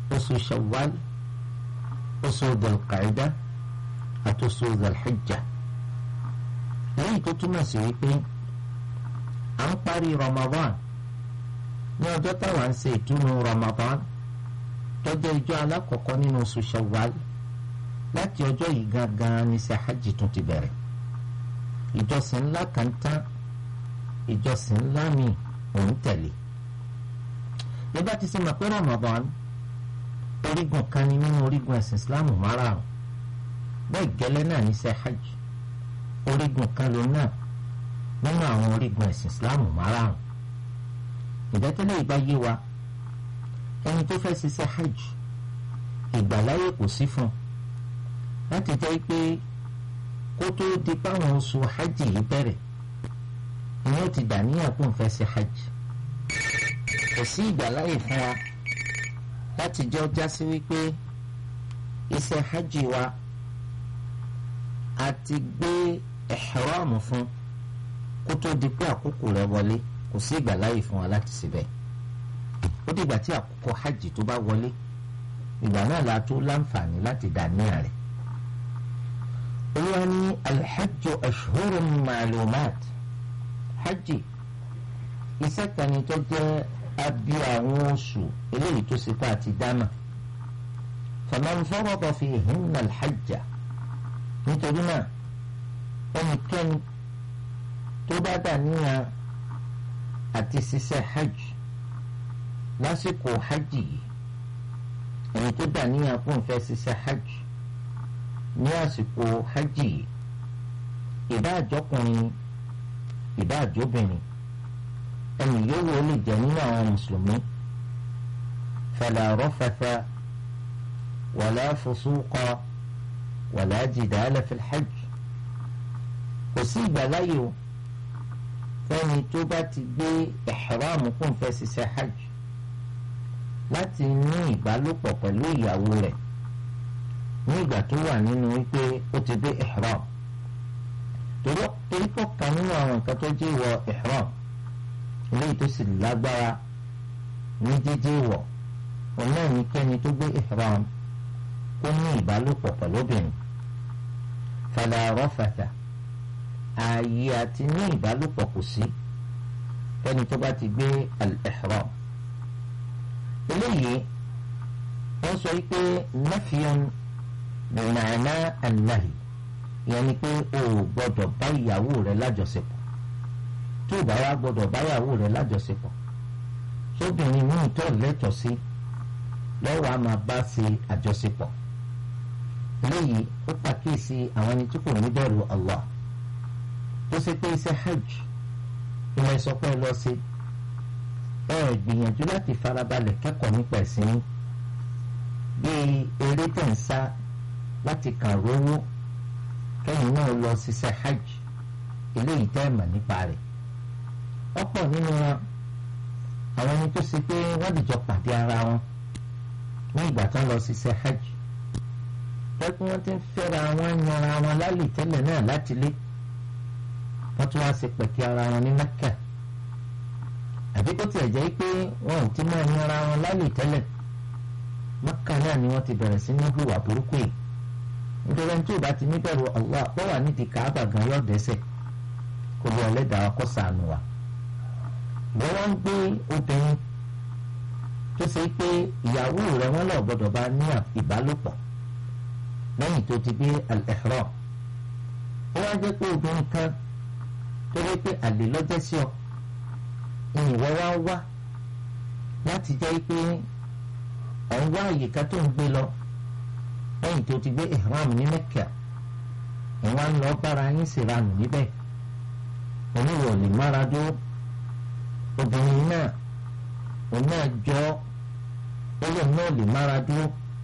oṣù shawwal oṣù dọ̀lqaida àti oṣù dọ̀lhijja lẹ́yìn tó túmọ̀ sí wípé à ń parí ramadan ní ọjọ́ táwa ń ṣe ìtúnu ramadan tọ́jọ́ ìjọ alákọ̀ọ́kọ́ nínú oṣù shawwal láti ọjọ́ yìí gangan ní ṣe hajj tún ti bẹ̀rẹ̀ ìjọsìn ńlá kan tán ìjọsìn ńlá mi òun tẹ̀lé nígbà tí sọ ma pé ramadan orígun kan ní nínú orígun ẹ̀sìn islamu márààrún bẹ́ẹ̀ gẹ́lẹ́ náà ní ṣe hajj orígun kan ló náà nínú àwọn orígun ẹ̀sìn islamu márààrún ìdẹ́tẹ́lẹ̀ ìgbà yé wa ẹni tó fẹ́ ṣiṣẹ́ hajj ìgbàláyè kò sí fún un láti jẹ́ pé kó tó di páwọn oṣù hajj yìí bẹ̀rẹ̀ ìyẹn ti dà níyà kó n fẹ́ ṣe hajj kò sí ìgbàláyè fún wa láti jẹ́ ọjà sí wípé iṣẹ́ hajj wa a ti gbé ihram fún kó tó di pé àkókò rẹ̀ wọlé kò sí ìgbàláyè fún wa láti ṣe bẹ́ẹ̀ ó dìgbà tí àkókò hajj tó bá wọlé ìgbà náà la tó láǹfààní láti dà níyà rẹ̀ olúwa ní alhajju ashhurun ma'lumat hajj iṣẹ́ kan ni tó jẹ́ abi àwọn oṣù eléyìí tó ṣe pa àti dáná faman farada fihinna alhajja nítorí náà ẹnikẹ́ni tó bá dà níyà àti ṣiṣẹ́ hajj lásìkò hajj yìí ẹni tó dà níyà kó n fẹ́ ṣiṣẹ́ hajj ní àsìkò hajj yìí ìbá àjọkùnrin ìbá àjọbìnrin ẹni yòówù ó lè jẹ nínú àwọn mùsùlùmí fala rafatha wala fusuqa wala jidala fil hajj kò sí ìgbàláyè o fẹ́ni tó bá ti gbé ihram kó n fẹ́ ṣiṣẹ́ hajj láti ní ìbálòpọ̀ pẹ̀lú ìyàwó rẹ̀ ní ìgbà tó wà nínú wípé ó ti dé ihram torí torí pọ̀ kan nínú àwọn nǹkan tó jẹ́ ìwọ ihram eléyìí tó sì lágbára ní jíjẹ́ ìwọ̀ òun náà ní kẹ́ni tó gbé ihram kó ní ìbálòpọ̀ pẹ̀lú obìnrin fala rafatha ààyè àti ní ìbálòpọ̀ kò sí kẹ́ni tó bá ti gbé al-ihram eléyìí wọ́n sọ wípé nafiyan bìnnàná ànáhì ìyẹn ni pé o ò gbọ́dọ̀ bá ìyàwó rẹ lájọṣepọ̀ tó o bá wá gbọ́dọ̀ bá ìyàwó rẹ lájọṣepọ̀ sóbìnrin míì tó lẹ́tọ̀ọ́ sí lọ́wọ́ a máa bá ṣe àjọṣepọ̀ eléyìí ó pàkíyèsí àwọn ẹni tí kò ní bẹ̀rù Allah tó ṣe pé iṣẹ́ hajj ìmọ̀ ìsọpẹ́ lọ sí ẹ gbìyànjú láti farabalẹ̀ kẹ́kọ̀ọ́ nípa ẹ̀sìn yín bíi eré tẹ̀ ń sá láti kàn rówó kẹ́yìn náà lọ ṣiṣẹ́ hajj eléyìí tẹ́ ẹ̀ mọ̀ nípa rẹ̀ ọ̀pọ̀ nínú wọn àwọn ẹni tó ṣe pé wọ́n dìjọ pàdé ara wọn ní ìgbà tán lọ ṣiṣẹ́ hajj pẹ́kú wọ́n ti ń fẹ́ra wọn yanra wọn lálẹ́ tẹ́lẹ̀ náà láti lé wọ́n tún wá ṣe pẹ̀kí ara wọn ní Mẹ́kà àbí kó tiẹ̀ jẹ́ pé wọn ò ti máa yanra wọn lálẹ́ tẹ́lẹ̀ Mẹ́kà náà ni wọ́n ti bẹ̀rẹ̀ sí ní hùwà burúkú yìí nítorí ẹni tí ò bá ti níbẹ̀rù Allah wọ́n wà nídìí Káàbà gan yóò dẹ́sẹ̀ kó lọ ẹlẹ́dàá kó ṣàánú wa wọ́n wá ń gbé obìnrin tó ṣe pé ìyàwó rẹ̀ wọ́n lọ gbọ́dọ̀ bá ní ìbálòpọ̀ lẹ́yìn tó ti gbé al-ihram ó wá jẹ́ pé obìnrin kan tó rí pé àlè lọ́jọ́ sí ọ ìyìnwó wá wá láti jẹ́ pé ọ̀ ń wá àyíká tó ń gbé lọ lẹ́yìn tó ti gbé ihram ní Mẹ́kà ẹ̀ wá ń lọ bára yín ṣèranù níbẹ̀ oníwọ̀ lè mára dúró obìnrin náà òun náà jọ olóòun náà lè mára dúró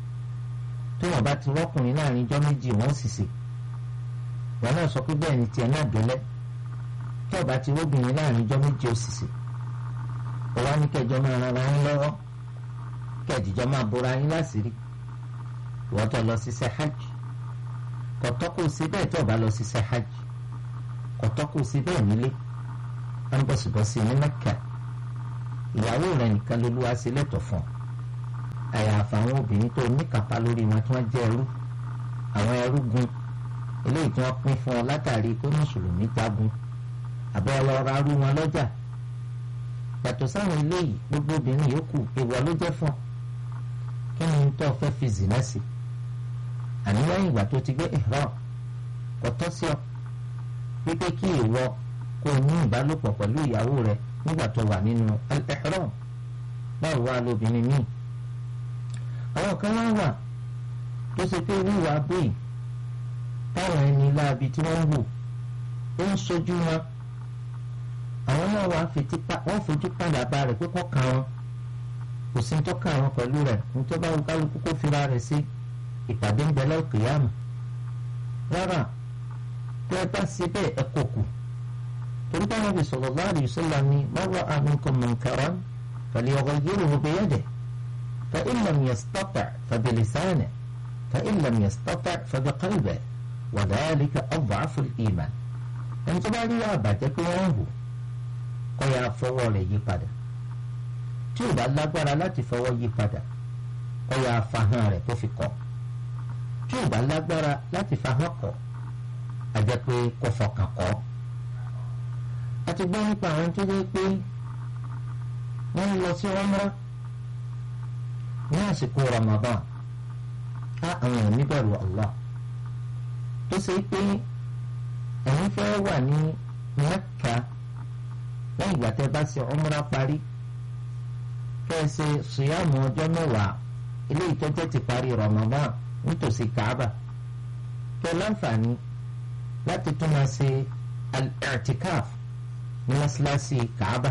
tí wọn bá ti rọkùnrin láàrin ijọ́ méjì wọn sì sè wọn náà sọ pé bẹ́ẹ̀ ni tiẹ̀ náà délẹ̀ tí ọba ti róbìnrin láàrin ijọ́ méjì ó sì sè ó wá ní kẹjọ máa ran ara yín lọ́wọ́ kẹjìjọ máa bora yín láṣìírí ìwọ́n tó lọ ṣiṣẹ́ hajj kọ̀tọ́ kò sí bẹ́ẹ̀ tí ọba lọ ṣiṣẹ́ hajj kọ̀tọ́ kò sí bẹ́ẹ̀ nílé wọn bọ̀sibọ̀si ní Mẹ́kà ìyàwó rẹ̀ nìkan ló lúwa sí lẹ́tọ̀ fún àyàfà àwọn obìnrin tó níkàpá lórí wọn tí wọ́n jẹ́ ẹrú àwọn ẹrú gun eléyìí tí wọ́n pín fún ọ látàrí pé mùsùlùmí jagun àbẹ́ ọlọ́ra rú wọn lọ́jà yàtọ̀ sáwọn eléyìí gbogbo obìnrin yòókù èèwọ̀ ló jẹ́ fún ọ kí ni tó fẹ́ fi zìnà sí àní lẹ́yìn ìgbà tó ti gbé ihram kò tọ́ sí ọ wípé kí ìwọ kó o ní ìbálòpọ̀ pẹ̀lú ìyàwó rẹ nígbà tó wà nínú al-ihram báwo wá lóbìnrin míì àwọn kan wá wà tó ṣe pé wíwà bíi táwọn ẹni láabi tí wọ́n ń wò ó ń sojú wọn àwọn náà wàá wọ́n fojú padà bá rẹ̀ pé kọ́ ka wọn kò sí tó ka wọn pẹ̀lú rẹ̀ nítorí báwo kálukú kó fira rẹ̀ sí ìpàdé ń bẹ lọ́kìyàmù rárá tẹ́ ẹ bá ṣe bẹ́ẹ̀ ẹ kò kù torí báwọn bí sallallahu alaihi wasallam ni man ra'a minkum munkaran falyughayyirhu biyadihi fa in lam yastati' fa bilisanihi fa in lam yastati' fa biqalbihi wa dhalika ad'afu al-iman ẹni tó bá rí àbàjẹ́ pé wọ́n ń hù kọ́ ya fọwọ́ rẹ̀ yí padà tí ò bá lágbára láti fọwọ́ yí padà kọ́ ya fahàn rẹ̀ kó fi kọ́ tí ò bá lágbára láti fahàn kọ́ a jẹ́ pé kó fọkàn kọ́ a ti gbọ́ nípa àwọn tó dé pé wọ́n lọ sí umrah ní àsìkò Ramadan á àwọn èèyàn níbẹ̀rù Allah tó ṣe pé ẹ̀yin fẹ́ wà ní Mẹ́kà lẹ́yìn ìgbà tẹ́ bá ṣe umrah parí kẹ́ ẹ ṣe ṣìyàmù ọjọ́ mẹ́wàá eléyìí tó jẹ́ ti parí Ramadan nítòsí Kaaba kẹ́ ẹ láǹfààní láti tún máa ṣe al-i'tikaf ní mọ́ṣáláṣí Kaaba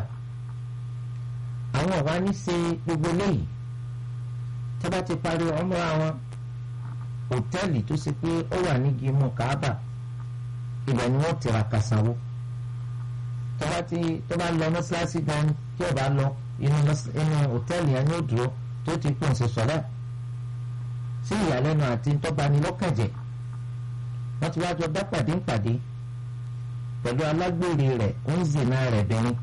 àwọn ọ̀wá ní ṣe gbogbo léyìí tẹ́ bá ti parí umrah wọn hòtẹ́ẹ̀lì tó ṣe pé ó wà ní gímù Kaaba ibẹ̀ ni wọ́n tiraka sanwó tó bá ti tó bá lọ mọ́ṣáláṣí gan tí ò bá lọ inú inú hòtẹ́ẹ̀lì yẹn ní òdúró tó ti pọ̀ ṣe sọ̀rọ̀ sí ìyàlẹ́nu àti ntọ́banilọ́kànjẹ́ wọ́n ti wájọ bá pàdé ń pàdé pẹ̀lú alágbèrè rẹ̀ ń zìnà rẹ̀ bìnrin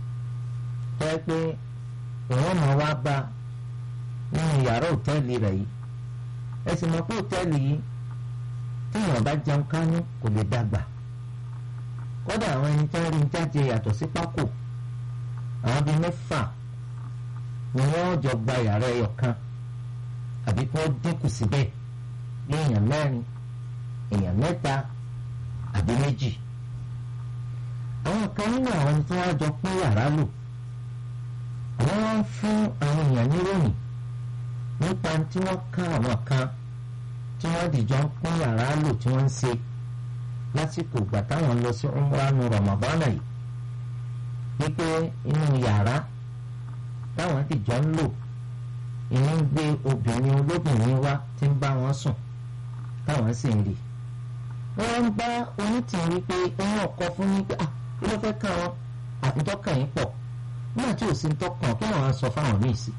tó yẹ pé ìwọ́n máa wá bá nínú yàrá hòtẹ́ẹ̀lì rẹ̀ yìí ẹ sì mọ̀ pé hòtẹ́ẹ̀lì yìí téèyàn bá jẹun kánú kò lè dàgbà kódà àwọn ẹni tí wọ́n rí jáde yàtọ̀ sí pákó àwọn bíi mẹ́fà ni wọ́n jọ gba yàrá ẹyọ kan àbí kí wọ́n dínkù síbẹ̀ ní èèyàn mẹ́rin èèyàn mẹ́ta àbí méjì àwọn kan nínú àwọn tí wọ́n jọ pín yàrá lò àwọn wọn ń fún àwọn èèyàn níròyìn nípa tí wọ́n ká àwọn kan tí wọ́n dìjọ ń pín yàrá lò tí wọ́n ń ṣe lásìkò ìgbà táwọn lọ sí umranu Ramadana yìí wípé inú yàrá táwọn dìjọ ń lò ìní ń gbé obìnrin olóbìnrin wá tí ń bá wọn sùn táwọn sì ń rí wọ́n ń bá onítìrí wípé ẹ̀yìn ọkọ fún ní pé kí ló fẹ́ kàn wọ́n àtúntọ́kàn yín pọ̀ nígbà tí ò sí ń tọkàn kí wọ́n á sọ fáwọn míì sí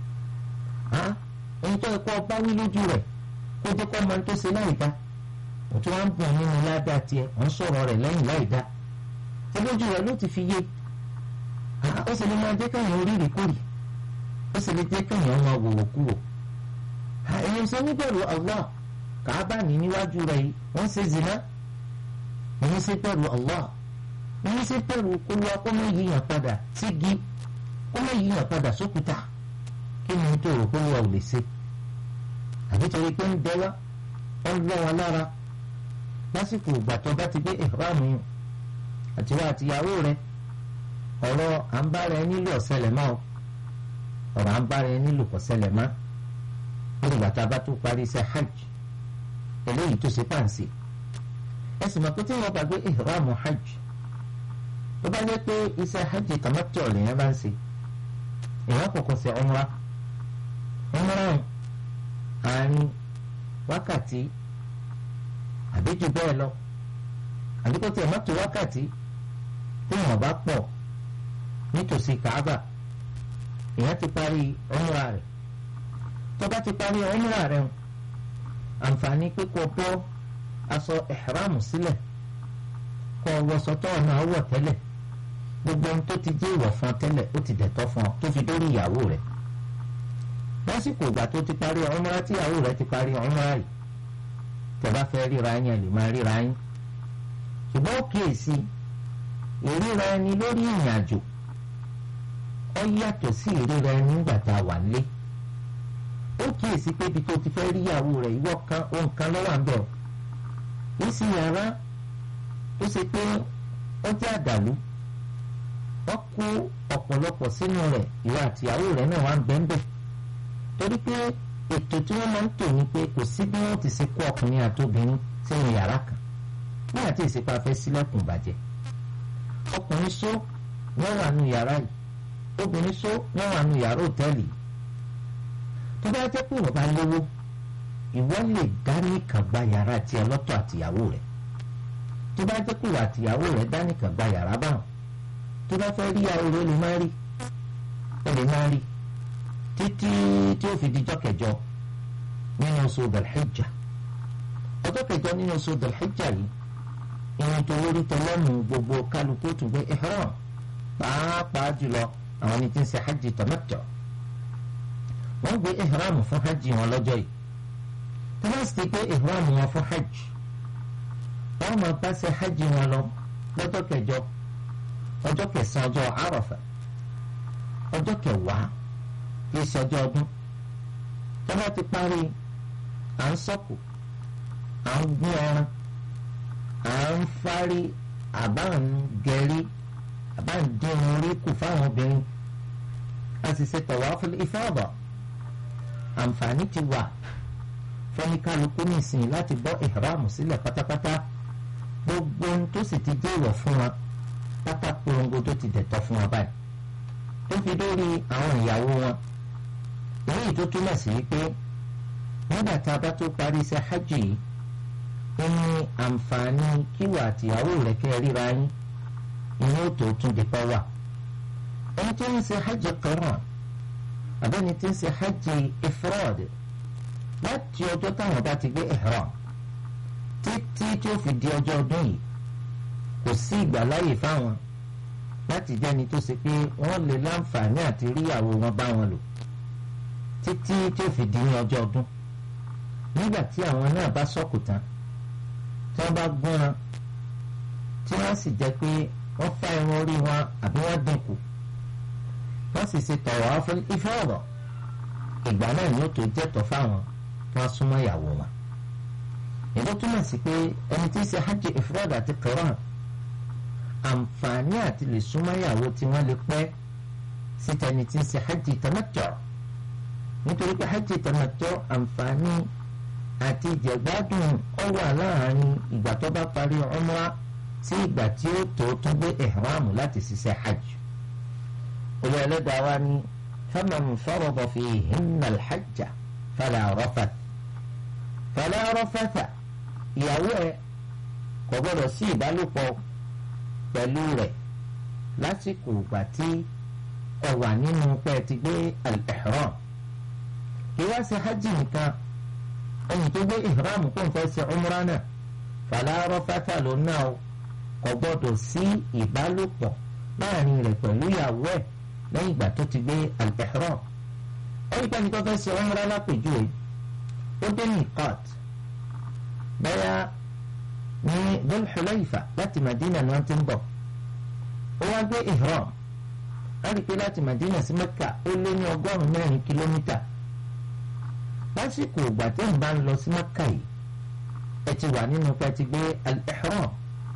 ẹni tó ẹ̀kọ́ bá wí lójú rẹ̀ kó jẹ́ kó máa ń tó ṣe láì dá òtún wá ń bọ̀ nínú ládàá tiẹ̀ wọ́n sọ̀rọ̀ rẹ̀ lẹ́yìn láì dá ṣé lójú rẹ̀ ló ti fi yé ó sì lè máa jẹ́ káyọ̀ oríire kórì ó sì lè jẹ́ káyọ̀ máa wòwò kúrò ẹ̀yin sọ níbẹ̀rù Allah kàábà ní níwájú rẹ̀ yìí wọ́n ṣe zina ẹ̀yin sì bẹ̀rù Allah ẹ̀yin sì bẹ̀rù kó lọ kó má yíyàn padà sígi kó má yíyàn padà sókúta kí ni tó rò kó lọ ò lè ṣe àbí torí pé ń dẹ́wà ó ń lọ́ wọn lára lásìkò ìgbà tó bá ti gbé ìhrámù yìí àtiwá àtìyàwó rẹ̀ ọ̀rọ̀ à ń bára ẹ nílò ọ̀sẹ̀lẹ̀ máa ọ̀rọ̀ à ń bára ẹ nílò ọ̀sẹ̀lẹ̀ máa ní ìgbà tá a bá tó parí iṣẹ́ hajj eléyìí tó ṣe pàǹsì ẹ sì mọ̀ pé tí wọ́n bá gbé ìhrámù hajj tó bá jẹ́ pé iṣẹ́ hajj tamattu lèèyàn bá ń ṣe èèyàn kọ̀kọ́ ṣe umrah umrah àárín wákàtí àbí jù bẹ́ẹ̀ lọ àbí kó tiẹ̀ má tó wákàtí tí wọ́n bá pọ̀ nítòsí Kaaba èèyàn ti parí umrah rẹ̀ tó bá ti parí umrah rẹ̀ o àǹfààní pé kó bọ́ aṣọ ìhrámù sílẹ̀ kó wọṣọ tó ọ̀nà àwọ̀ tẹ́lẹ̀ gbogbo ohun tó ti jẹ́ ìwọ̀ fún ọ tẹ́lẹ̀ ó ti dẹ̀tọ́ fún ọ tó fi dórí ìyàwó rẹ̀ lásìkò ìgbà tó ti parí umra tí ìyàwó rẹ̀ ti parí umra yìí tẹ́ bá fẹ́ ríra yín ẹ lè máa ríra yín ṣùgbọ́n ó kíyèsí ìríra ẹni lórí ìrìn àjò ó yàtọ̀ sí ìríra ẹni nígbà tá a wà nílé ó kíyèsí pé ibi tó ti fẹ́ rí ìyàwó rẹ̀ ìwọ kan ohun kan lọ́wọ́ à ń bẹ̀ ọ́ kìí sí yàrá tó ṣe pé ó jẹ́ àdàlú wọ́n kó ọ̀pọ̀lọpọ̀ sínú rẹ̀ ìwọ àti ìyàwó rẹ̀ náà wà ń bẹ́ńbẹ́ torí pé ètò tí wọ́n máa ń tò ní pé kò sí bí wọ́n ti ṣe kó ọkùnrin àti obìnrin sínú yàrá kan nígbà tí ìsìnkú afẹ́ sílẹ̀kùn bàjẹ́ ọkùnrin só wọ́n wà nù yàrá yìí obìnrin só wọ́n wà nù yàrá òtẹ́ẹ̀lì tó bá jẹ́ pé wọ́n bá lówó ìwọ lè dá nìkan gba yàrá tiẹ̀ lọ́tọ̀ àtìyàwó rẹ̀ tó bá jẹ́ pé wà àtìyàwó rẹ̀ dá nìkan gba yàrá báwọn tó bá fẹ́ rí ìyàwó rẹ̀ lè má rí ẹ lè má rí títí tí ó fi dijọ́ kẹjọ nínú oṣù Dhul-Hijja ọjọ́ kẹjọ nínú oṣù Dhul-Hijja yìí ìrìn tó lórí tẹlẹ́mù gbogbo kálukú tún gbé ihram pàápàá jùlọ àwọn ẹni tí ń ṣe hajj tamattu wọ́n gbé ihram fún hajj wọn lọ́jọ́ yìí tí wọ́n sì gbé ihram wọn fún hajj wọ́n máa bá ṣe hajj wọn lọ lọ́jọ́ kẹjọ ọjọ́ kẹsàn-án ọjọ́ Àrafà ọjọ́ kẹwàá kì í ṣe ọjọ́ ọdún tí wọ́n ti parí à ń sọ̀kò à ń gún ẹran à ń fárí àbá ń gẹ̀rí àbá ń dín orí kù fáwọn obìnrin a sì ṣe tawaful ifada àǹfààní ti wà fẹ́nikálukú nìsín láti bọ́ ìhàrámù sílẹ̀ pátápátá gbogbo ohun tó sì ti jẹ́ ìwọ̀ fún wa pátá polongo tó ti dẹ̀tọ́ fún wa báyìí tó fi dórí àwọn ìyàwó wọn èyí tó túmọ̀ sí pé nígbà tá a bá tó parí iṣẹ́ hajj yìí ó ní àǹfààní kíwà àtìyàwó rẹ̀ kẹ́ ríra yín ìyẹn ó tó tún di pa wà ẹni tó ń ṣe hajj qiran àbẹ́ni tó ń ṣe hajj ifrad láti ọjọ́ táwọn bá ti gbé ihram títí tí ó fi di ọjọ́ ọdún yìí kò sí ìgbàláyè fáwọn láti jẹ́ni tó ṣe pé wọ́n lè láǹfààní àti ríyàwó wọn bá wọn lò títí tí ó fi di ní ọjọ́ ọdún nígbà tí àwọn náà bá sọ̀kù tán tí wọ́n bá gúnran tí wọ́n sì jẹ́ pé wọ́n fá irun orí wọn àbí wọ́n dínkù wọ́n sì ṣe tawaf ifada ìgbà náà ni ó tó jẹ́tọ̀ fáwọn kí wọ́n súnmọ́ ìyàwó wọn. èdè túmọ̀ sí pé ẹni tí ń ṣe hajj ifrad àti qiran àǹfààní àti lè súnmọ́ ìyàwó tí wọ́n lè pẹ́ síta ẹni tí ń ṣe hajj tamattu nítorí pé hajj tamattu àǹfààní àti ìjẹ̀gbádùn ó wà láàárín ìgbà tó bá parí umrah sí ìgbà tí ó tó tún gbé ihramu láti ṣiṣẹ́ hajj. olú ẹlẹ́dàá wa ní faman farada fihinna al-hajja fala rafath fala rafatha ìyàwó ẹ̀ kò gbọ́dọ̀ sí ìbálòpọ̀ pẹ̀lú rẹ̀ lásìkò ìgbà tí ẹ wà nínú pẹ́ ti gbé al-ihram kí wá ṣe hajj nìkan ẹni tó gbé ihram kó n fẹ́ ṣe umra náà fala rafatha ló náà o kò gbọ́dọ̀ sí ìbálòpọ̀ láàrin rẹ̀ pẹ̀lú ìyàwó ẹ̀ lẹ́yìn ìgbà tó ti gbé al-ihram ẹni pẹ́ni tó fẹ́ ṣe umra lápèjúwe ó dé miqat bẹ́yà ní Dhul Hulayfa láti Madina ni wọ́n ti ń bọ̀ ó wá gbé ihram á rí i pé láti Madina sí Mẹ́kà ó lé ní ọgọ́rùn-ún mẹ́rin kìlómítà lásìkò ìgbà tí ń bá ń lọ sí Mẹ́kà yìí ẹ ti wà nínú pé ti gbé al-ihram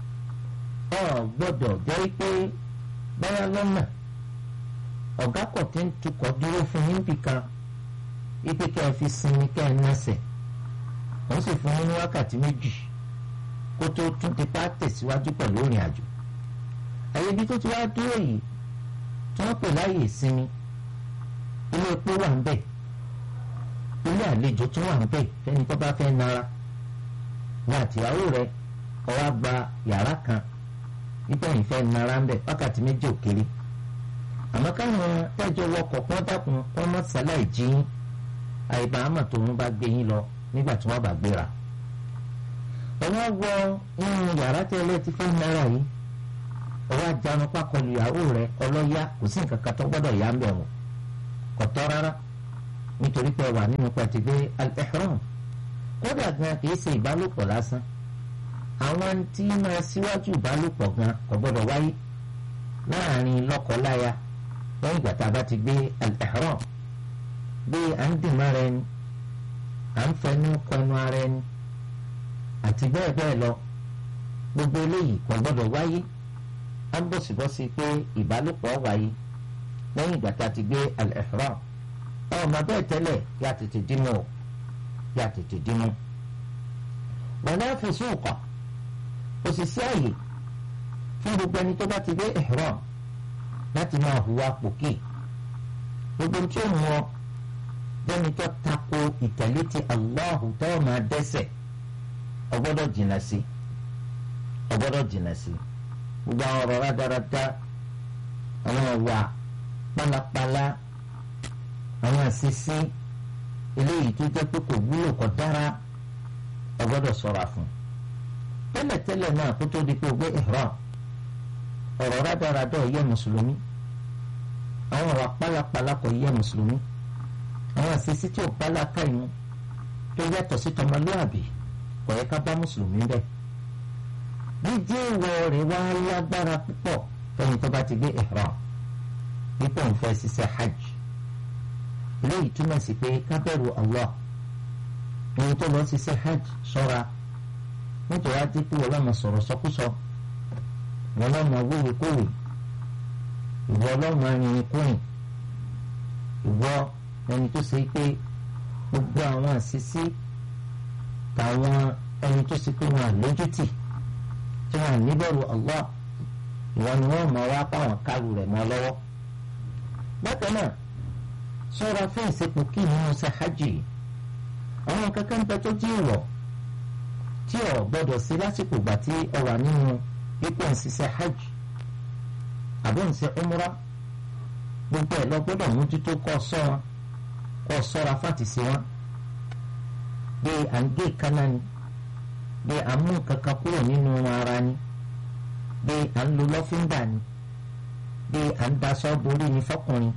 ọ gbọ́dọ̀ jẹ́ pé báyà lọ́nà ọ̀gá kọ̀ tí ń tukọ̀ dúró fún yín bìkan ipe kẹ́ ẹ fi sinmi kẹ́ ẹ nẹ́sẹ̀ wọ́n sì fún yín ní wákàtí méjì kó tó tún ti pa tẹ̀síwájú pẹ̀lú ìrìn àjò àyè ibi tó ti wá dúró yìí tí wọ́n pè láyè ìsinmi ilé epo wà ń bẹ̀ ilé àlejò tún wà ń bẹ̀ fẹ́ni tó bá fẹ́ nara ní àtìyàwó rẹ̀ ó wá gba yàrá kan nígbà yìí fẹ́ nara ń bẹ̀ wákàtí méjì ò kéré àmọ́ káwọn tẹ́jọ́ wọkọ̀ pọ́n dákun wọ́n mọ̀ sáláì jí àìbá àmọ̀ tó ń bá gbé yín lọ nígbà tí wọ́n bá gbéra. ọwọ́ wọ inú yàrá tẹ́lẹ̀ ti fẹ́ náírà yìí ọwọ́ àjánu pákọlù ìyàwó rẹ̀ ọlọ́yà kò sí nǹkan kan tó gbọ́dọ̀ yá ń bẹ̀ wọ̀n kò tọ́ rárá nítorí pé wà nínú pàtìgbé al-ihram kódà gan kìí ṣe ìbálòpọ̀ lásán àwọn tí máa síwájú ìbálòpọ̀ gan kò gbọ́dọ̀ wáyé láàrin lọ́kọ-láya lẹ́yìn ìgbà tá a bá ti gbé al-ihram bí à ń dìmọ́ ara ẹni à ń fẹnu kọnu ara ẹni àti bẹ́ẹ̀ bẹ́ẹ̀ lọ gbogbo eléyìí kò gbọ́dọ̀ wáyé á ń bọ̀sibọ́sí pé ìbálòpọ̀ wáyé lẹ́yìn ìgbà tá a ti gbé al-ihram ọmọ bẹ́ẹ̀ tẹ́lẹ̀ yá tètè dínú o yá tètè dínú. wala fusuqa kò sì sí àyè fún gbogbo ẹni tó bá ti gbé ihram láti máa hùwà pòkì gbogbo tí ó mú ọ jẹ́ni tó tako ìtẹ̀lé ti Allahu tó máa dẹ́ṣẹ̀ ọ gbọ́dọ̀ jìnnà sí ọ gbọ́dọ̀ jìnnà sí gbogbo àwọn ọ̀rọ̀ rádaràda àwọn ọ̀wà pálapàla àwọn àṣìṣe eléyìí tó jẹ́ pé kò wúlò kò dára ọ gbọ́dọ̀ ṣọ́ra fún tẹ́lẹ̀tẹ́lẹ̀ náà kó tó di pé o gbé ihram ọ̀rọ̀ rádaràda ò yẹ mùsùlùmí àwọn ọ̀rọ̀ pálapàla kò yẹ mùsùlùmí àwọn àṣìṣe tí ò pálákà inú tó yàtọ̀ sí tọmọlúàbí kò yẹ ká bá mùsùlùmí bẹ́ẹ̀ jíjí ìwọ rẹ̀ wá lágbára púpọ̀ fẹ́ni tó bá ti gbé ihram dípò ń fẹ́ ṣiṣẹ́ hajj eléyìí túmọ̀ sí pé kábẹ́rù Allah ẹni tó lọ ṣiṣẹ́ hajj ṣọ́ra nítorí àdínkù ọlọ́mọ sọ̀rọ̀ sọkúsọ ìwọ ọlọ́mọ wíwèé kówèé ìwọ ọlọ́mọ arìnrìn kúrìn ìwọ ẹni tó ṣe pé gbogbo àwọn àṣìṣe tàwọn ẹni tó ṣe pé wọn àlójútì tí wọn níbẹ̀rù Allah ìwọ ni wọn máa wá páwọn kárù rẹ̀ mọ́ lọ́wọ́ bákan náà ṣọ́ra fún ìsepò kí nínú ṣe hajj yìí àwọn kankan ń bẹ tó jí ìwọ̀ tí ò gbọ́dọ̀ sí lásìkò ìgbà tí ọ wà nínú ipò ìṣiṣẹ́ hajj àbí ìṣe umra gbogbo ẹ̀ lọ gbọ́dọ̀ mójútó kọ́ sọ wọn kọ́ sọ́ra fàtì sí wọn bí à ń gé kaná ni bí à ń mú kankan kúrò nínú ara ni bí à ń lo lọ́fíńdà ni bí à ń daṣọ borí ni fọkùnrin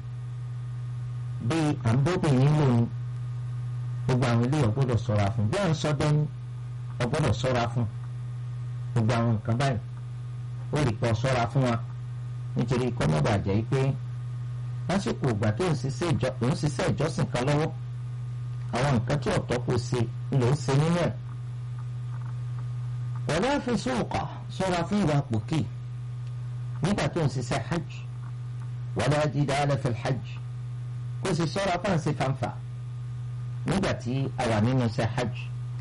bí à ń bóbìnrin lò ní gbogbo àwọn ilé ọgbọ́dọ̀ ṣọ́ra fún bí à ń sọdẹ ní ọgbọ́dọ̀ ṣọ́ra fún gbogbo àwọn nǹkan báyìí ó lè pọ̀ ṣọ́ra fún wa nítorí kọ́mọ́bàjẹ́ yìí pé lásìkò ìgbà tó ń ṣiṣẹ́ ìjọsìn kan lọ́wọ́ àwọn nǹkan tí ọ̀tọ̀ kò ṣe ló ń ṣe nínú ẹ̀ wala fusuqa ṣọ́ra fún ìwà pòkì nígbà tó ń ṣiṣẹ́ hajj wala jidala fil hajj kó sì ṣọ́ra fún àṣẹ fanfa nígbà tí a wà nínú ṣe hajj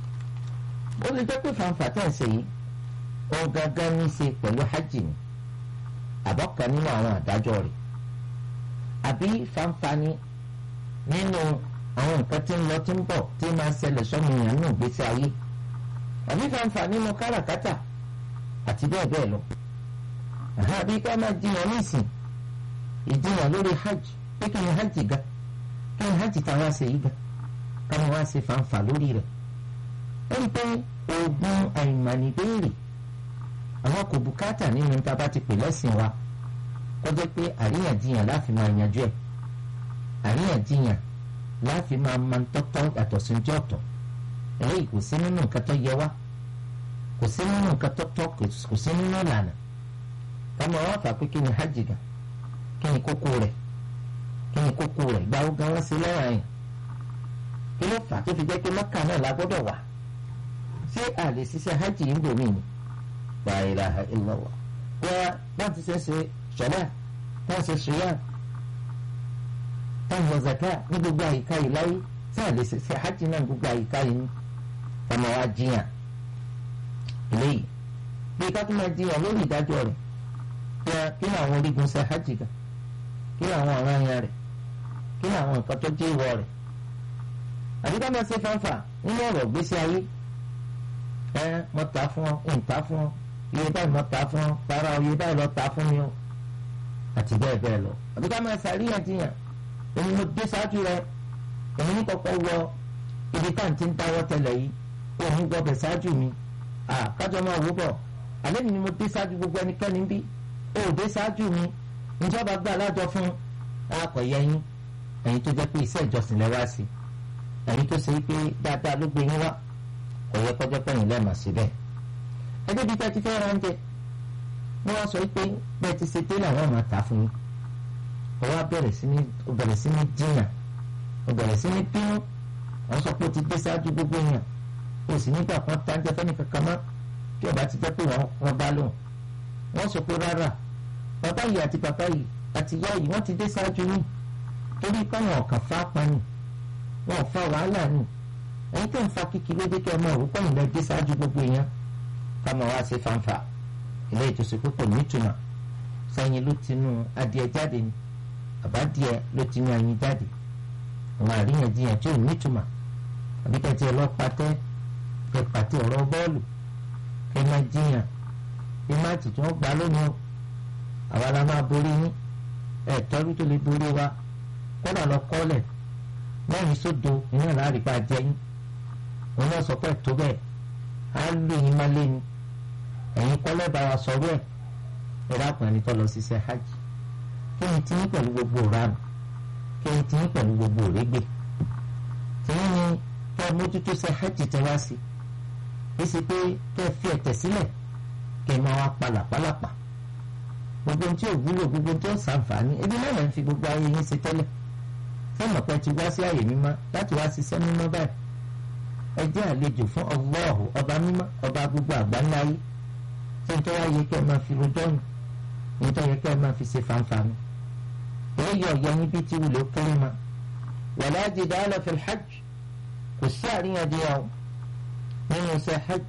ó lè jẹ́ pé fanfa tẹ̀ ń ṣe yìí ó gángan ní í ṣe pẹ̀lú hajj ni àbọ̀kan nínú àwọn àdájọ́ rẹ̀ àbí fanfa ni nínú àwọn nǹkan tí ń lọ tí ń bọ̀ tí máa ṣẹlẹ̀ sọ́mu èèyàn nínú ìgbésí ayé àbí fanfa nínú káràkátà àti bẹ́ẹ̀ bẹ́ẹ̀ lọ àbí ká máa jiyàn nísìn ìjiyàn lórí hajj pé kí ni hajj ga kí ni hajj táwa ṣe yí ga ká ni wọ́n ṣe fanfa lórí rẹ̀ ẹni pé oògùn àìmọ̀nìbéèrè àwọn kò bùkátà nínú tá a bá ti pè lẹ́sìn wa kọjá pé àríyànjiyàn láàfin máa yanjú ẹ̀ àríyànjiyàn láàfin máa ma ń tọ́tọ́ yàtọ̀ sí ojú ọ̀tọ̀ eléyìí kò sí nínú nǹkan tó yẹ wá kò sí nínú nǹkan tó tọ́ kò sí nínú ìlànà káma wá fà pé kí ni hajj gan kí ni kókó rẹ̀ kí ni kókó rẹ̀ gbáwó gan wọ́n sí lọ́wọ́ àyàn kí ló fà tó fi jẹ́ pé mọ́kà náà la gbọ́dọ̀ wà ṣé a lè ṣiṣẹ́ hajj yìí ń bò mí ni la ilaha illallah wọ́n wọ́n ti ṣe ṣe ṣọlá wọ́n ṣe ṣùyà wọ́n yọ zaka ní gbogbo àyíká yìí láyé tí a lè ṣe hajj náà gbogbo àyíká yìí ní ọmọ wa jiyàn eléyìí bí ká tó máa jiyàn lórí ìdájọ́ rẹ̀ kí kí ni àwọn orígun ṣe hajj gan kí ni àwọn ọ̀ràn yẹn rẹ̀ kí ni àwọn nǹkan tó jẹ́ ìwọ rẹ̀ àbí ká máa ṣe fanfa nínú ọ̀rọ̀ gbèsè ayé ẹ mo ta fún ọ ń ta fún ọ iye báyìí mo ta fún ọ para iye báyìí lọ ta fún mi o àti bẹ́ẹ̀ bẹ́ẹ̀ lọ àbí ká máa ṣàríyànjiyàn èmi mo dé ṣáájú rẹ èmi ní kọ́kọ́ wọ ibi tá à ń ti ń dáwọ́ tẹ́lẹ̀ yìí òun gbọ́bẹ̀ ṣáájú mi kájọ máa wò bọ̀ àlẹ́ mi ni mo dé ṣáájú gbogbo ẹnikẹ́ni bí ó dé ṣáájú mi ìjọba gbà lájọ fún akọ̀yẹyìn ẹ̀yin tó jẹ́ pé iṣẹ́ ìjọsìn lẹ wá sí ẹ̀yin tó ṣe pé dáadáa ló gbé yín wá kò yẹ kọjá pẹ̀yìn lẹ́ẹ̀mà síbẹ̀ ẹgbẹ́ bíi tẹ́tí fẹ́ ra oúnjẹ wọ́n wá sọ pé bẹ́ẹ̀ ti ṣe dé làwọn máa tà fún yín ó wá bẹ̀rẹ̀ sí ní ó bẹ̀rẹ̀ sí ní jiyàn ó bẹ̀rẹ̀ sí ní bínú wọ́n sọ pé ó ti dé ṣáájú gbogbo èèyàn ó sì nígbà kan tá ń jẹ fẹ́ni kankan mọ́ tí ọba ti jẹ́ pé wọ́n bá lóhùn wọ́n sọ pé rárá bàbá yìí àti bàbá yìí àti ìyá yìí wọ́n ti dé ṣáájú yín torí páwọn ọ̀kan fá pani wọn ò fa wàhálà ni ẹ̀yin tẹ̀ ń fa kíkì lóde kí ọmọ òwú pọ̀yìn lọ dé ṣáájú gbogbo èèyàn káma wá sí fanfa ilé ìtòsí púpọ̀ nítumọ̀ sẹ́yìn ló ti nu adìẹ jáde ni àbádìẹ ló ti nu ẹyin jáde àwọn àríyànjiyàn tí ò nítumọ̀ àbí kẹ́tì ọlọ́pàtẹ́ kẹ́ pàtẹ́ ọ̀rọ̀ bọ́ọ̀lù kẹ́ máa jiyàn bí máàtì tí wọ́n gbà lónìí o àwa la máa borí yín ẹ̀ tọ́jú tó lè borí wa kódà lọ kọ́lẹ̀ mẹ́rin sódo iná láàrin bá jẹ́ yín òun náà sọ pé tó bẹ́ẹ̀ á lù yín má lé ni ẹ̀yin kọ́lẹ̀ bá wa sọ̀rọ̀ ẹ̀ ẹ̀rọ àpọ̀nì tó lọ ṣiṣẹ́ hajj kí ni tí yín pẹ̀lú gbogbo ìranù kí ni tí yín pẹ̀lú gbogbo òrégbè tí yín ni kẹ́ ẹ mójútó ṣe hajj tẹ wá sí bí sì pé kẹ́ ẹ fi ẹ̀tẹ̀ sílẹ̀ kẹ́ ẹ máa wá palàpalàpà gbogbo ohun tí ò wúlò gbogbo ohun tí ó ṣàǹfààní ebi náà lè fi gbogbo ayé yín ṣe tẹ́lẹ̀ sọ́mọ̀ pé ti wá sí àyè mímọ́ láti wá ṣiṣẹ́ mímọ́ báyìí ẹ jẹ́ àlejò fún Allahu ọba mímọ́ ọba gbogbo àgbáńlá yìí tí nítorí wáyé kẹ́ ẹ máa fi rojọ́ nù nítorí yẹ kẹ́ ẹ máa fi ṣe fanfani èyí ọ̀yẹ́ yín bí tí wùlé kéré ma wala jidala fil hajj kò sí àríyànjiyàn nínú ṣe hajj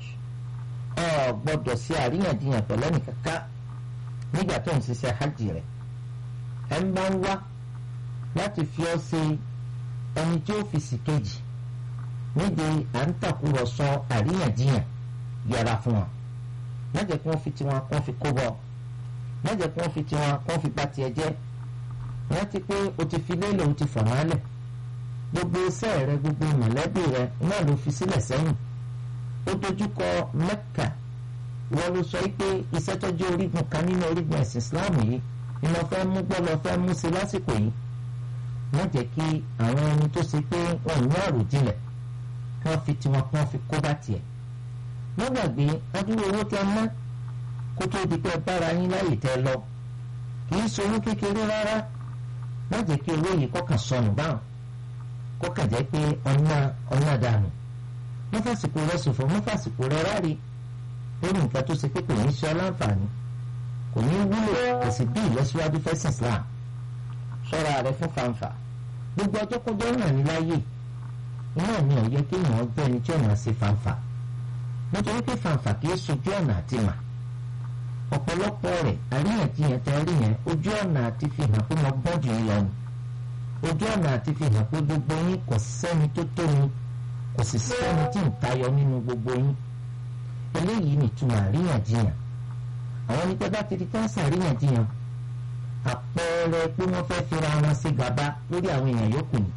ọ gbọ́dọ̀ sí àríyànjiyàn pẹ̀lú ẹnìkankan nígbà tó ń ṣiṣẹ́ hajj rẹ̀ ẹ̀ ń bá ń wá láti fi ọ́ ṣe ẹni tí ó fi sì kejì níbi à ń tàkúrọ̀sọ àríyànjiyàn yẹra fún wọn mẹ́jẹ̀ kí wọ́n fi tiwọn kó fi kó bọ̀ mẹ́jẹ̀ kí wọ́n fi tiwọn kó fi bá tiẹ̀ jẹ́ rántí pé o ti fi lélẹ̀ o ti fọ̀ wọ́n lẹ̀ gbogbo iṣẹ́ rẹ gbogbo mọ̀lẹ́bí rẹ náà ló fi sílẹ̀ sẹ́yìn ó dojúkọ Mẹ́kà wọ́n ló sọ pé iṣẹ́ tọ́jú orígun kan nínú orígun ẹ̀sìn Islam yìí ni wọ́n fẹ́ mú gbọ́ lọ fẹ́ mú sí lásìkò yìí má jẹ́ kí àwọn ẹni tó ṣe pé wọ́n ní àròjinlẹ̀ kí wọ́n fi tiwọn kí wọ́n fi kó bá tiẹ̀. wọ́n gbàgbé adúrú owó tẹ ná kó tó di pé bára yín láyè tẹ lọ kì í ṣowó kékeré rárá má jẹ́ kí owó yìí kọ́kàn sọnù báwọn kọ́kàn jẹ́ pé ọ̀nà ọ̀nà dànù mọ́fàsìkò rẹ ṣòfò mọ́fàsìkò rẹ ráre lórí nǹkan tó ṣe pé kò ní ṣe ọ́ láǹfààní kò ní wúlò kò sì bí ìlọsíwájú fẹ́sìn Islam ṣọ́ra rẹ fún fanfa gbogbo ọjọ́ kọjọ́ ràn ní láyè iná ni ọ̀yẹ́ kéèyàn ọgbẹ́ ẹni tí ọ̀nà ṣe fanfa nítorí pé fanfa kì í sojú ọ̀nà àti mà ọ̀pọ̀lọpọ̀ rẹ̀ àríyànjiyàn tẹ́ rí yẹn ojú ọ̀nà àti fi hàn pé mo gbọ́n jù yín lọ ni ojú ọ̀nà àti fi hàn pé gbogbo yín kò sẹ́ni tó tó mi kò sì sẹ́ni tí ń tayọ nínú gbogbo yín eléyìí nìtumọ̀ àríyànjiyàn àwọn ẹni tẹ́ bá ti di káńsà àríyànjiyàn àpẹẹrẹ pé wọ́n fẹ́ fira wọn sí gàba lórí àwọn èèyàn yòókù ni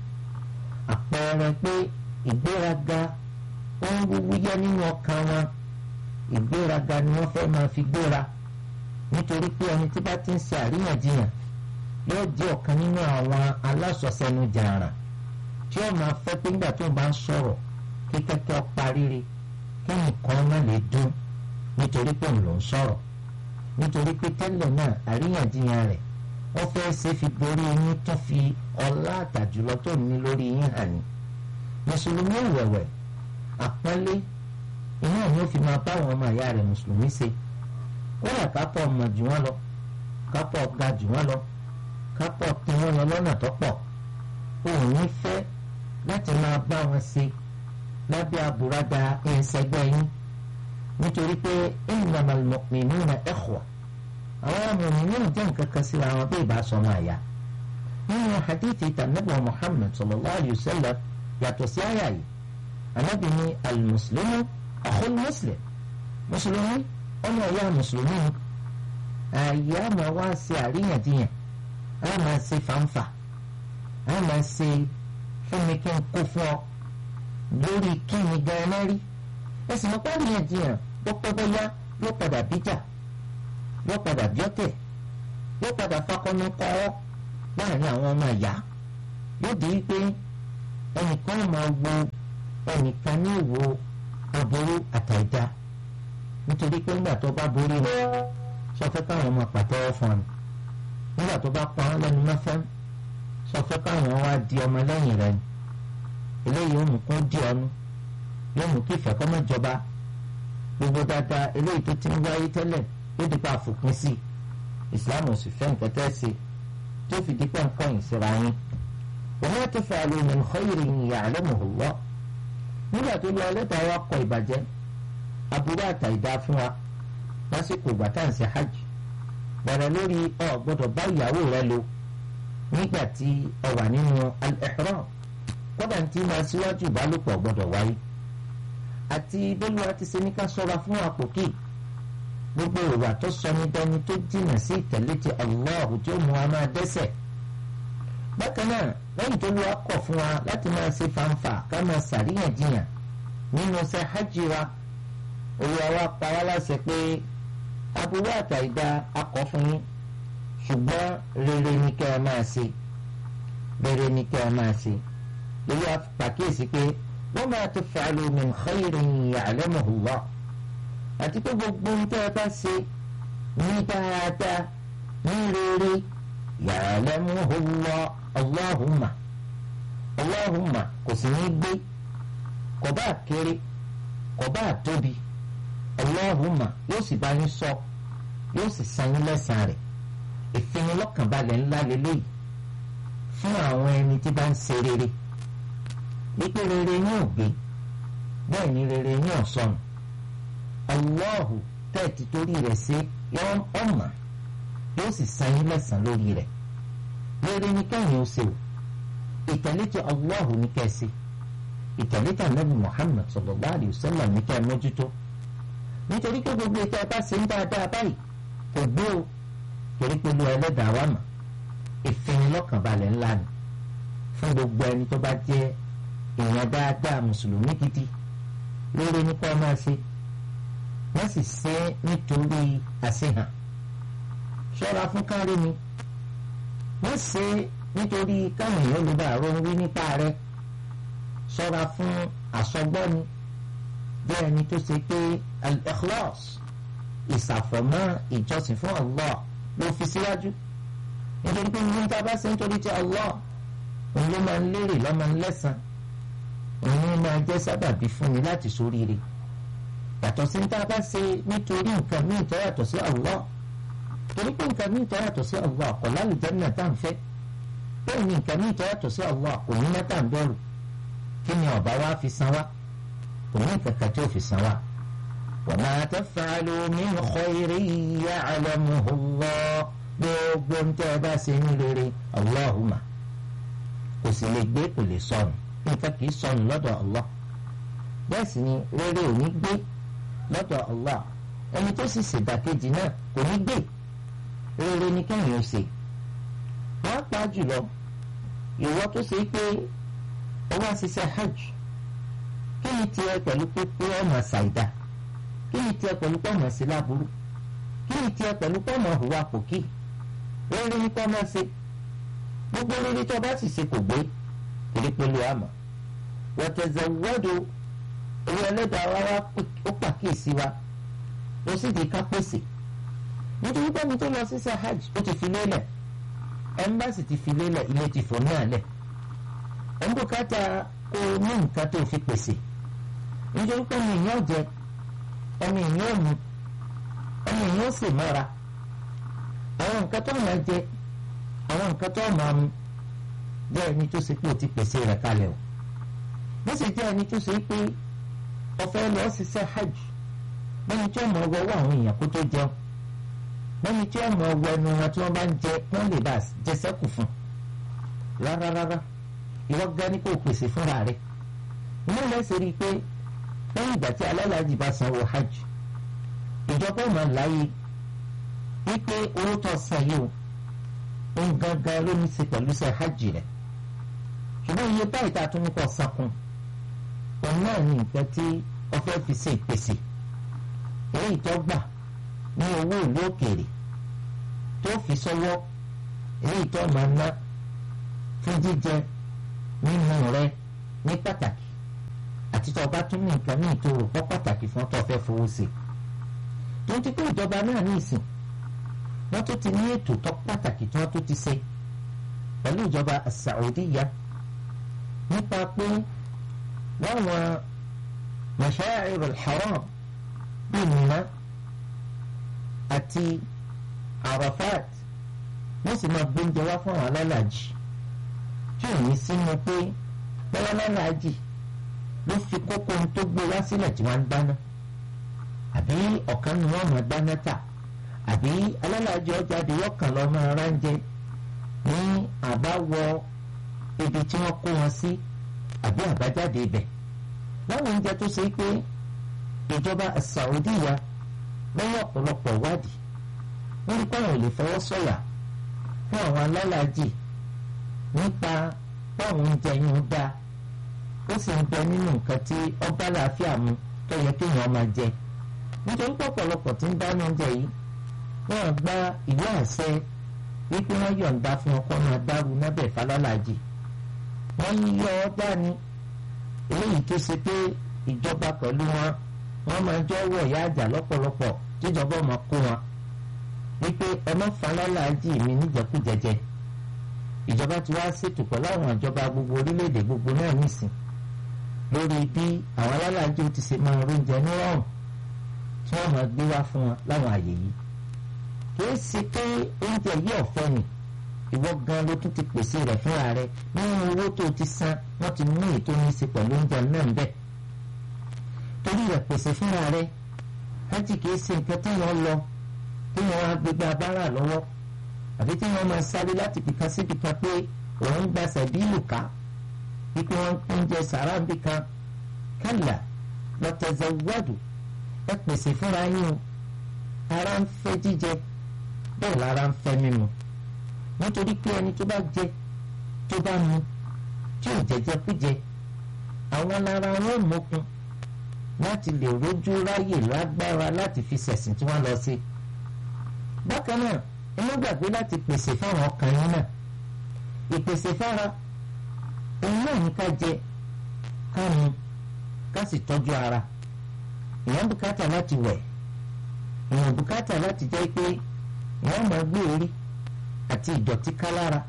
àpẹẹrẹ pé ìgbéraga ó ń wúwúyẹ́ nínú ọkàn wọn ìgbéraga ni wọ́n fẹ́ máa fi gbéra nítorí pé ẹni tí bá ti ń ṣe àríyànjiyàn yóò jẹ́ ọ̀kan nínú àwọn alásọ̀sẹ́nu jàrà tí ó máa fẹ́ pé nígbà tó bá ń sọ̀rọ̀ kí kẹ́kẹ́ paríire kí nǹkan má lè dún nítorí pé òun ló ń sọ̀rọ̀ nítorí pé tẹ́lẹ̀ náà àríyànjiyàn rẹ̀ wọ́n fẹ́ ṣe fi borí yín tó fi ọlá àtàjùlọ tó ní lórí yín hàn ní. mùsùlùmí ìwẹ̀wẹ̀ àpọ́nlé iná ni ó fi máa bá àwọn ọmọ ìyá rẹ̀ mùsùlùmí ṣe kódà kápọ̀ ọmọ jù wọ́n lọ kápọ̀ ga jù wọ́n lọ kápọ̀ tí wọ́n lọ lọ́nà tó pọ̀ òun ní fẹ́ láti máa bá wọn ṣe lábẹ́ àbúradà ẹ̀ńsẹ̀gbẹ́ yín nítorí pé innamal mu'minuna ikhwa àwọn amòmìnì náà jẹ́ nǹkan kan síra wọn bí ìbá sọmọ àyà nínú hadithi tànàbà Muhammad sallallahu alayhi wa sallam yàtọ̀ sí àyà yìí anábì ní al-muslimu akhul muslim mùsùlùmí ọmọ ẹ̀yà mùsùlùmí àyè àmọ́ wá ṣe àríyànjiyàn á máa ṣe fàǹfà á máa ṣe fúnmi kí n kó fún ọ lórí kí ni gan-an rí ẹsìn mọ́pá àríyànjiyàn pọ́pọ́ bọ́yá yóò padà bíjà yóò padà bí ọ̀tẹ̀ yóò padà fakọ́nù kọ́ ọ́ láàrin àwọn ọmọ ìyá yóò di wípé ẹnìkan máa wo ẹnìkan ní ìwo aburú àtàìdá nítorí pé nígbà tó bá borí wọn sọ fẹ́ káwọn ọmọ pàtẹ́wọ́ fún ọ nígbà tó bá pa wọn lẹ́nu mẹ́fẹ́ sọ fẹ́ káwọn wá di ọmọ lẹ́yìn rẹ̀ ni eléyìí ó mú kó di ọnu yóò mú kí ìfẹ́ kọ́ mọ́ jọba gbogbo dáadáa eléyìí tó ti ń wáyé tẹ́lẹ̀ yóò dípa àfòpin sí i ìsìláàmù sì fẹ́ nǹkan tẹ́ ṣe tó fi dípẹ́ nǹkan ìsira yín wa ma taf'alu min khayrin ya'lamuhu Allah nígbà tó lọ ẹlẹ́dàá wa kọ ìbàjẹ́ aburú àtàìdá fún wa lásìkò ìgbà tá à ń ṣe hajj bẹ̀rẹ̀ lórí ọ gbọ́dọ̀ bá ìyàwó rẹ lò nígbà tí ọ wà nínú al-ihram kódà tí máa síwájú ìbálòpọ̀ gbọ́dọ̀ wáyé àti bólúwa ti ṣe ní ká ṣọ́ra fún àpòkì gbogbo ìwà tó sọ ní dání tó jìnnà sí ìtẹ̀lé ti Allah tí ó mú wa máa dẹ́ṣẹ̀ bákan náà lẹ́yìn tó lọ́wọ́ kọ̀ fún wa láti máa ṣe fanfa ká máa ṣàríyànjiyàn nínú ṣe hajj wa olùwà wa pa wá láṣẹ pé aburú àtàìdá akọ fún yín ṣùgbọ́n rere ni kẹ́ ẹ máa ṣe rere ni kẹ́ ẹ máa ṣe lórí àpàkíyèsí pé wọ́n máa taf'alu min khayrin ya'lamuhu Allah àti pé gbogbo ohun tẹ́ ẹ bá ṣe ní dáadáa ní rere ya'lamuhu Allah Allahumma Allahumma kò sì ní gbé kò bá kéré kò bá tóbi Allahumma yóò sì bá yín sọ yóò sì san yín lẹ́sàn-án rẹ̀ ìfinilọ́kànbalẹ̀ ńlá lélẹ́yìí fún àwọn ẹni tí bá ń ṣe rere wípé rere yín ò gbé bẹ́ẹ̀ ni rere yín ò sọnù Allahu tẹ́ẹ̀tì torí rẹ̀ ṣe ọmọ yóò sì san yín lẹ́sàn-án lórí rẹ̀ rere ni kẹ́yìn ó ṣe o ìtẹ̀lé ti Allahu ní kẹ́sì ìtẹ̀lé ti anabi Muhammad sallallahu alayhi wa sallam ní kẹ́ mójútó nítorí pé gbogbo ìta bá ṣe ń dáadáa báyìí kò gbé o torí pé lu ẹlẹ́dàá wà mà ìfinilọ́kànbalẹ̀ ńlá ni fún gbogbo ẹni tó bá jẹ́ èèyàn dáadáa mùsùlùmí gidi lórí nípa máa ṣe wọ́n sì ṣe é nítorí àṣehàn ṣọ́ra fún kárí mi wọ́n ṣe é nítorí káwọn èèyàn ló bá rọ wí nípa rẹ̀ ṣọ́ra fún àsọgbọ́ni jẹ́ ẹni tó ṣe pé al-ikhlas ìsàfọ̀mọ́ ìjọsìn fún Allah ló fi síwájú nítorí pé ní ta bá ṣe nítorí ti Allah òun ló máa ń lérè lọ́mọ ńlẹ́sàn òun máa jẹ́ sábàbí fún mi láti ṣoríire yàtọ̀ sí ní ta bá ṣe nítorí nǹkan míì tó yàtọ̀ sí Allah torí pé nǹkan míì tó yàtọ̀ sí Allah kò lálùjánnà tá à ń fẹ́ bẹ́ẹ̀ ni nǹkan míì tó yàtọ̀ sí Allah kò ní mẹ́ta ń bẹ̀rù kí ni ọ̀bá wa fi san wá kò ní kankan tí ó fi san wá. وما تفعلوا من خير يعلمه الله gbogbo ń tẹ́ ẹ bá ṣe ní rere Allahumma kò sì lè gbé kò lè sọnù nǹkan kì í sọnù lọ́dọ̀ Allah bẹ́ẹ̀ sì ni rere ò ní gbé lọ́dọ̀ Allah ẹni tó sì ṣèdàkejì náà kò ní gbé rere ni kẹ́yìn ó ṣe wọ́n pa jùlọ ìwọ tó ṣe pé ó wá ṣiṣẹ́ hajj kí ni tiẹ̀ pẹ̀lú pípé ọmọ ṣàìdá kí ni tiẹ̀ pẹ̀lú pọ̀mọ̀ sí láburú kí ni tiẹ̀ pẹ̀lú pọ̀mọ̀ hùwà pòkì rere ní pọ̀mọ̀ ṣe gbogbo rere tó bá sì ṣe kò gbé torí pẹ̀lú àmọ́ wọ́tẹ̀zẹ̀wọ́dọ̀ owó ẹlẹ́dàá wa wá ó pàkíyèsí wa ó sì di ká pèsè nítorí pé mi tó lọ sí hajj ó ti fi lélẹ̀ ẹ̀mbásì ti fi lélẹ̀ ilé ti fò náà lẹ̀ ẹ̀mbùkátà kó o ní nǹkan tó fi pèsè nítorí pé mi ìyẹn jẹ ẹni ìyẹn mu ẹni ìyẹn sì mọ́ra àwọn nǹkan tó máa jẹ àwọn nǹkan tó máa mu jẹ́ ẹni tó ṣe pé o ti pèsè rẹ̀ kalẹ̀ o bó sì jẹ́ ẹni tó ṣe pé ọ̀fẹ́ lọ ṣiṣẹ́ hajj lẹ́ni tí ọmọ ọwọ́ àwọn èèyàn kó tó jẹun lẹ́ni tí ọmọ ọwọ́ ẹnu wọn tí wọ́n bá ń jẹ wọ́n lè bá jẹ sẹ́kù fún rárá rárá ìwọ gan ni kò pèsè fúnra rẹ̀ inú lẹ́sẹ̀ rí i pé lẹ́yìn ìgbà tí alálàájì bá sanwó hajj ìjọba ọmọ láyé wípé owó tó san yìí o òun gangan ló ní í ṣe pẹ̀lú iṣẹ́ hajj rẹ̀ ṣùgbọ́n iye báyìí tá a tún ní kọ́ sakun òun náà ní nǹkan tí wọ́n fẹ́ fi ṣe ìpèsè èyí tó gbà ní owó ìlú òkèèrè tó fi sọ́wọ́ èyí tó máa ná fún jíjẹ nínú rẹ ní pàtàkì àti tó o bá tún ní nǹkan ní ìtòrò pọ́ pàtàkì fún tó fẹ́ fowó sí tó ń ti pé ìjọba náà ní ìsìn wọ́n tó ti ní ètò tó pàtàkì tí wọ́n tó ti ṣe pẹ̀lú ìjọba Saudiya nípa pé láwọn masha'ir al-haram bíi Mina àti Arafat wọ́n sì máa gbóúnjẹ wá fún àwọn alálàájì tí ò ní sínú pé bọ́lá alálàájì ló fi kókó ohun tó gbé wá sílẹ̀ tí wọ́n ń dáná àbí ọ̀kan ni wọ́n máa dáná tà àbí alálàájì ọjàde yọkàn lọ máa ránjẹ ní àbáwọ ibi tí wọ́n kó wọn sí àbí àbájáde ibẹ̀ láwọn oúnjẹ tó ṣe pé ìjọba Saudiya lọ́wọ́ ọ̀pọ̀lọpọ̀ wádìí wọ́n rí pé àwọn ò lè fọwọ́ sọ̀yà fún àwọn alálàájì nípa báwọn oúnjẹ yìí ń dá ó sì ń bẹ nínú nǹkan tí ọba làáfíà mu tó yẹ kéèyàn máa jẹ nítorí pé ọ̀pọ̀lọpọ̀ tí ń dáná oúnjẹ yìí wọ́n gba ìwé àṣẹ wípé wọ́n yọ̀ǹda fún ọkọ máa dárú nábẹ̀ falálàájì wọ́n yọ ọ́ dání eléyìí tó ṣe pé ìjọba pẹ̀lú wọn wọ́n máa jọ wọ̀ ìyá àjà lọ́pọ̀lọpọ̀ tíjọba máa kó wọn wípé ẹ má falálàájì mi níjẹkújẹjẹ ìjọba ti wá ṣètò pẹ̀lú àwọn ìjọba gbogbo orílẹ̀-èdè gbogbo náà nìsín lórí bí àwọn alálàájì ti ṣe máa róúnjẹ nírọ̀rùn tí wọ́n máa gbé wá fún wọn láwọn àyè yìí kìí ṣe pé oúnjẹ yìí ọ̀fẹ́ ni ìwọ gan ló tún ti pèsè rẹ̀ fúnra rẹ̀ nínú owó tó ti san wọ́n ti mú ètò ní í ṣe pẹ̀lú oúnjẹ náà ń bẹ̀ torí rẹ̀ pèsè fúnra rẹ̀ hajj kìí ṣe nǹkan tí wọ́n lọ tí wọ́n á gbégbá abára lọ́wọ́ àbí tí wọ́n máa sáré láti bìkan síbi kan pé òun gba sẹ̀bílù ká wípé wọ́n ń oúnjẹ sàrà ń bì kan kálà lọ́tẹ̀zẹ̀wọ́dù ẹ pèsè fúnra yín o ara ń fẹ́ jíjẹ bẹ́ẹ̀ lára ń fẹ́ mímu nítorí pé ẹni tó bá jẹ tó bá mu tí ò jẹjẹ kújẹ àwọn lára wọn mọkun láti lè rójú ráyè lágbára láti fi ṣẹ̀sìn tí wọ́n lọ sí. bákan náà ẹ má gbàgbé láti pèsè fáwọn ọkàn yín náà ìpèsè fára òun náà ní ká jẹ ká mu ká sì tọ́jú ara èèyàn bùkátà láti wẹ̀ èèyàn bùkátà láti jẹ́ pé èèyàn máa gbé orí àti ìdọ̀tí ká lára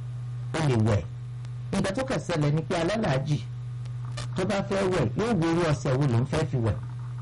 ó lè wẹ̀ ìgbà tó kà ṣẹlẹ̀ ni pé alálàájì tó bá fẹ́ wẹ̀ yóò wo irú ọṣẹ wo ló ń fẹ́ fi wẹ̀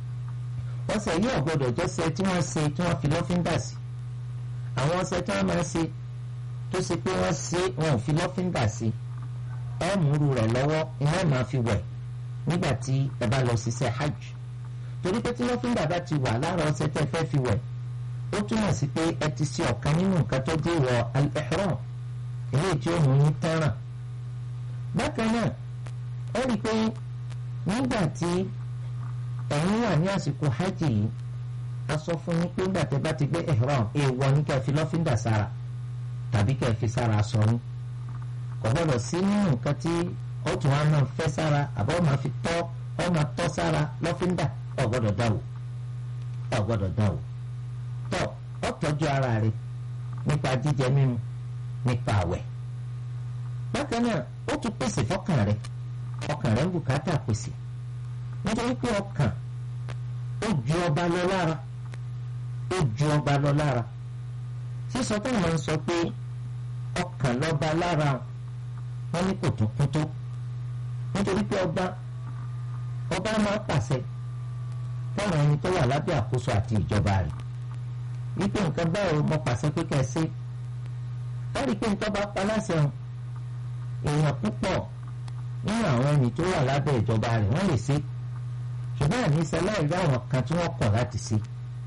ọṣẹ yìí ò gbọdọ̀ jọ́ṣẹ tí wọ́n ṣe tí wọ́n fi lọ́fíńdà sí àwọn ọṣẹ tí wọ́n máa ṣe tó ṣe pé wọ́n ṣe wọn ò fi lọ́fíńdà sí ẹ múru rẹ̀ lọ́wọ́ iná máa fi wẹ̀ nígbà tí ẹ bá lọ ṣiṣẹ́ hajj torí pé tí lọ́fíńdà bá ti wà lára ọṣẹ tẹ́ fẹ́ fi wẹ̀ ó túmọ̀ sí pé ẹ ti ṣe ọ̀kan nínú nǹkan tó dé wọ al-ihram eléyìí tí ó mú yín tẹ́ràn bákan náà ó rí i pé nígbà tí ẹ̀yin wà ní àsìkò hajj yìí a sọ fún yín pé nígbà tẹ́ bá ti gbé ihram èèwọ̀ ní kẹ́ fi lọ́fíńdà sára tàbí kẹ́ fi sára aṣọ yín kò gbọ́dọ̀ sí nínú nǹkan tí ó tún wá náà fẹ́ sára àbọ̀ máa fi tọ́ ọ máa tọ́ sára lọ́fíńdà ò gbọ́dọ̀ dáwò ò gbọ́dọ̀ dáwò tọ́ ọ tọ́jú ara rẹ̀ nípa jíjẹ mímu nípa àwẹ̀ bákan náà ó tún pèsè fọ́kàn rẹ̀ ọkàn rẹ̀ ń bùkátà pèsè nítorí pé ọkàn ó ju ọba lọ lára ó ju ọba lọ lára sísọ táwọn ń sọ pé ọkàn lọ́ba lára wọn ní kò tún kún tó nítorí pé ọba ọba máa pàṣẹ fáwọn ẹni tó wà lábẹ́ àkóso àti ìjọba rẹ̀ wípé nǹkan báwo mo pàṣẹ pé kẹ́ ẹ ṣe láti pé nǹkan bá pa láṣẹ hàn èèyàn púpọ̀ nínú àwọn ẹni tó wà lábẹ́ ìjọba rẹ̀ wọ́n lè ṣe ṣùgbọ́n àní sẹ́láì rí àwọn kan tí wọ́n kọ̀ láti ṣe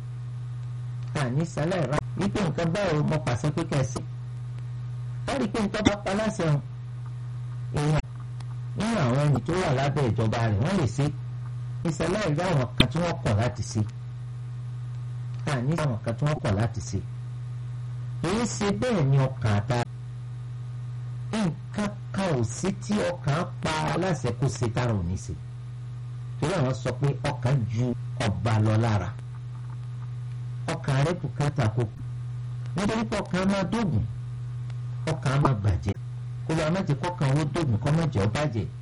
àní sẹ́láì rà wípé nǹkan báwo mo pàṣẹ pé kẹ́ ẹ ṣe láti pé nǹkan bá pa láṣẹ hàn èèyàn nínú àwọn ẹni tó wà lábẹ́ ìjọba rẹ̀ wọ́n lè ṣe ìṣẹ̀lẹ̀ rí àwọn kan tí wọ́n kọ̀ láti ṣe àní àwọn kan tí wọ́n kọ̀ láti ṣe èyí ṣe bẹ́ẹ̀ ni ọkàn àta nǹkan kan ò sí tí ọkàn pa aláṣẹ kó ṣe tára ò ní ṣe torí àwọn sọ pé ọkàn ju ọba lọ lára ọkàn rẹ bùkátà kó nítorí pé ọkàn máa dógùn ọkàn máa bàjẹ́ kò olùwà mẹ́tì kọ́kàn owó dògùn kọ́ mẹ́jọ bàjẹ́